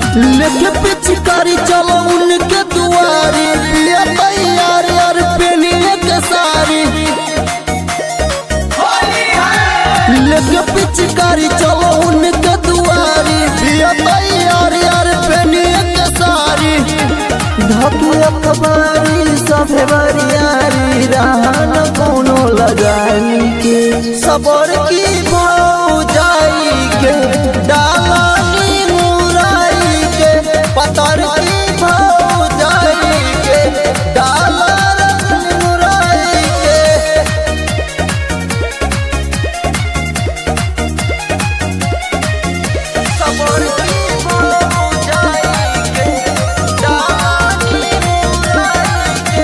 लेके पिचकारी चलो उनके दुआरी पिया तैयार यार पेनिए के सारी लेके पिचकारी चलो उनके दुआरी पिया तैयार यार पेनिए के सारी धके अखबारी सभे बरियारी रहन कोनो लगाई के सबर की भाव जाई के डालानी मुराई के पतर की भाव जाई के डालानी मुराई के सबर की भाव जाई के डालानी मुराई के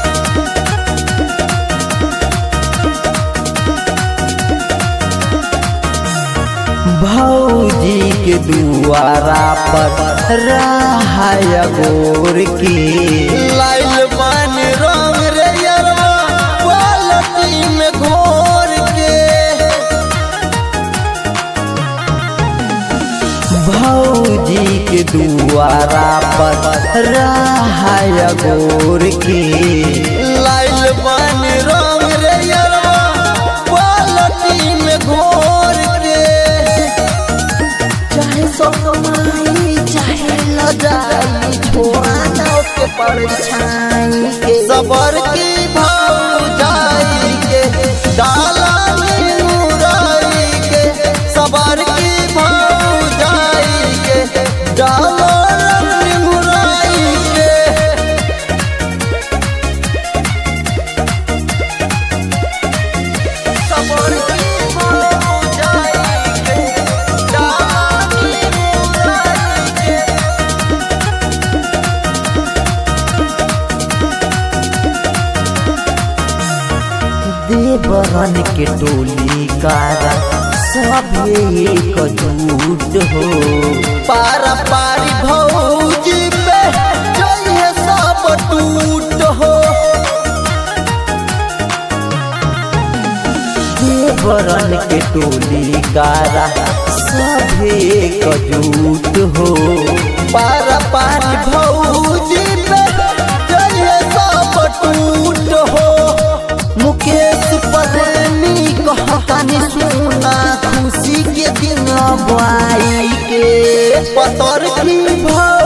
भौजी के दुआरा पर रहाय गोर की लाइल बन रंग रे यरवा बाल्टी में घोर के भौजी के दुआरा पर रहाय गोर की लाइल बन रंग रे यरवा बाल्टी में घोर के चाहे सोमाई चाहे लजाई छोड़ा जाओ के परछाई के सबर की भाव जाई के डाला में मुराई के सबर की भाव जाई के डाला में मुराई के सबर की भाव जाई के डाला में मुराई के देवरन के टोली कारा सब एक जुट हो पारा पारी भौजी पे जइए सब टूट हो देवरन के टोली कारा सब एक जुट हो पारा पारी भौजी पे जइए सब टूट हो मुकेश प्रेमी कहतानी सुना खुशी के दिन बुआई के पतर की भाव